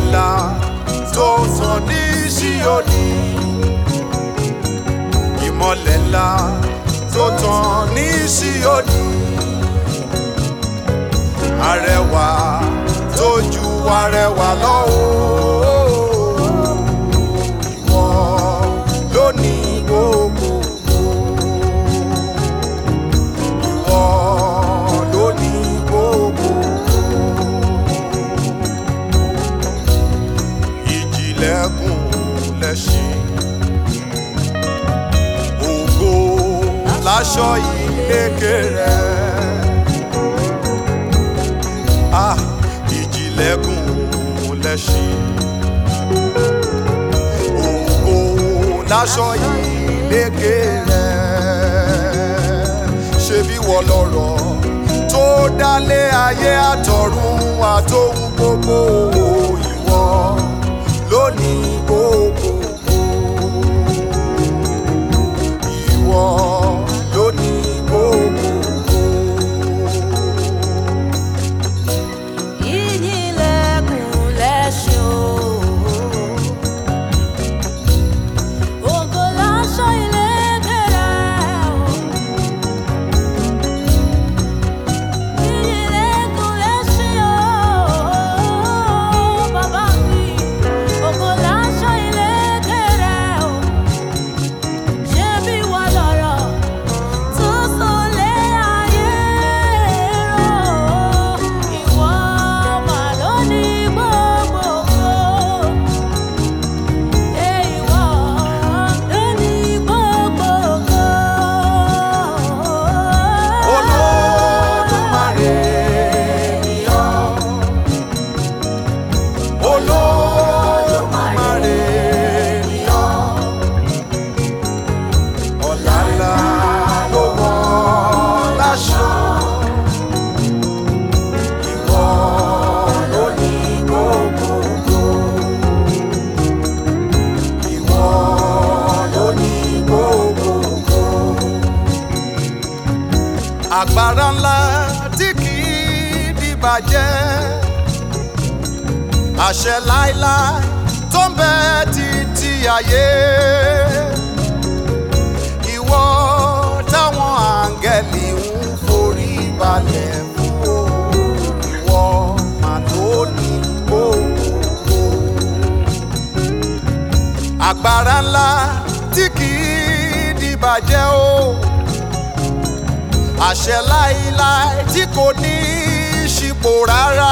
ńlá tó tàn ní Síónì ìmọ̀lẹ̀ ńlá tó tàn ní Síónì arẹwà tó ju arẹwà lọ o ìwọ ló ní gbogbo ìwọ ló ní gbogbo ìjìnlẹ̀kùn lẹ́ṣin ògo láṣọ ìlékè rẹ̀ ah ìjìnlẹ̀kùn lẹ́ṣin ògo láṣọ ìlékè rẹ̀ ṣebí wọ lọ́rọ̀ tó dálé ayé àtọ̀run àtòhun gbogbo ìwọ lónìí gbogbo ìwọ lónìí gbogbo. Ìyìnlẹ̀kùn lẹ́ṣin o. Ògo láṣọ ìlékè rẹ̀ o. Ìyìnlẹ̀kùn lẹ́ṣin o. Bàbá mi, ògo láṣọ ìlékè rẹ̀ o. Ṣé bí wà lọ̀rọ̀ tó sọlé ayé rọ̀? Ìwọ mà ló ní gbogbo. Ìwọ ló ní gbogbo. Olódùmarè ni ọ́. Olódùmarè ni ọ́. Ọ̀làlà ló wọ̀ láṣọ. Ìwọ ló ní gbogbo. Ìwọ ló ní gbogbo agbára ńlá tí kì í dìbàjẹ́ àṣẹ láíláí tó ń bẹ títí ayé ìwọ táwọn áńgẹ́lì ń forí balẹ̀ fún o ìwọ mà ló ní gbogbo agbára ńlá tí kì í dìbàjẹ́ o àṣẹ láíláí tí kò ní í ṣipò rárá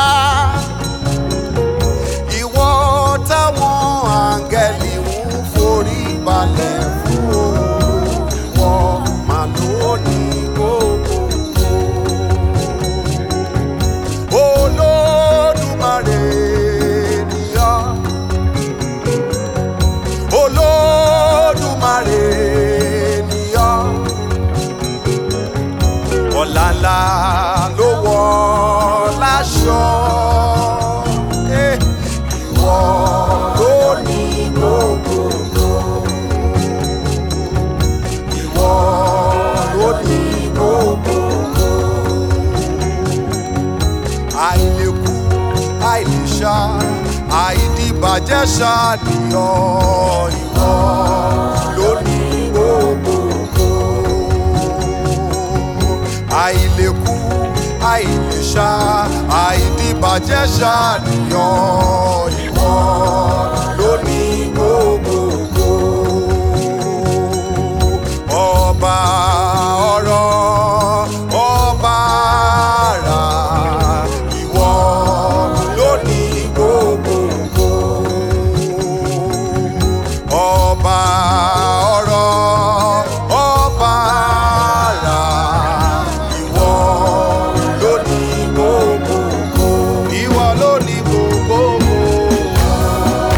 ìwọ táwọn áńgẹ́lì ń forí balẹ̀ fún o ìwọ mà ló ní gbogbo olódùmarè ni ọ́ olódùmarè ni ọ́ ọ̀làlà ló wọ̀ láṣọ. Eh, Ìwọ ló ní gbogbo. Ìwọ ló ní gbogbo. Àìlèkú, àìlèṣá, àìdìbàjẹ́ ṣàníyàn. Ìwọ ló ní gbogbo àìlèkú àìlèṣá àìdìbàjẹ́ ṣàníyàn ìwọ ló ní gbogbogbò ọba ọ̀rọ̀ ọba àrà ìwọ ló ní gbogbogbò ọba ọ̀rọ̀ ọba àrà ìwọ ló ní gbogbogbò ìwọ ló ní gbogbogbò.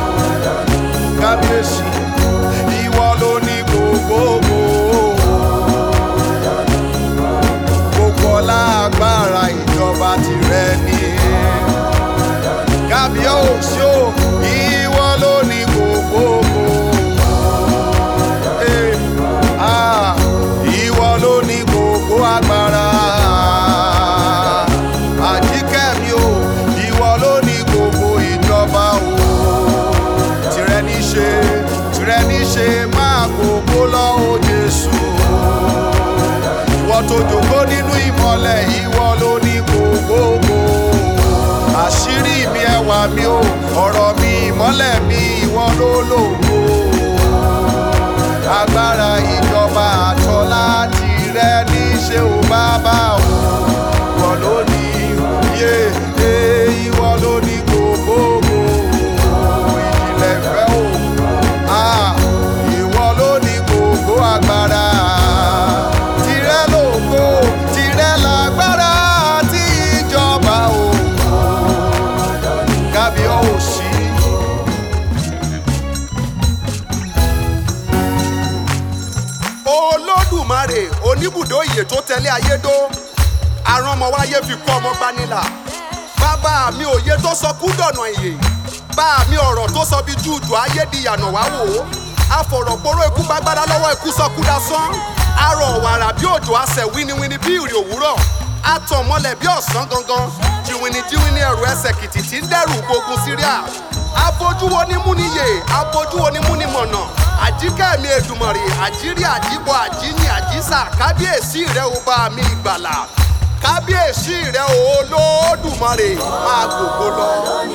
ìmọ́lẹ̀ mi ìwọ ló lògo agbára ìjọba àtọ́lá tìrẹ níṣẹ́ ò bàbá o ìwọ ló ní yé é ìwọ ló ní gbogbo ìjìnlẹ̀ ìfẹ́ o Ah, ìwọ ló ní gbogbo agbára tìrẹ lògo tìrẹ lágbára tí ìjọba o kábíyọ̀sí. olódùmarè oníbùdó ìyè tó tẹ̀lé ayédó àrùn ọmọ wáyé fi kọ́ ọmọ gbanilà bàbá mi òye tó sọ kú dọ̀nà ìyè bá mi ọ̀rọ̀ tó sọ bí júùdù ayé di yànà wá wò ó àfọ̀rọ̀pọ̀rọ̀ ikú gbàgbára lọ́wọ́ ikú sọkú dasán arọ̀ wàrà bí òjò àṣẹ wíníwíní bí ìrì òwúrọ̀ àtàn mọ́lẹ̀ bí ọ̀sán gangan jìwìnì jìwìnì ẹ̀rù ẹsẹ̀ kìtì tí ń dẹ́rù gbógun síríà abojúwo ní múniyè abojúwo ní múnimọ̀nà àjíkẹ́ mi èdùmọ̀rì àjírí àjíbọ̀ àjíyìn àjísà kábíyèsí rẹ ò bá mi ìgbàlà kábíyèsí rẹ ò olódùmarè máa gbogbo lọ.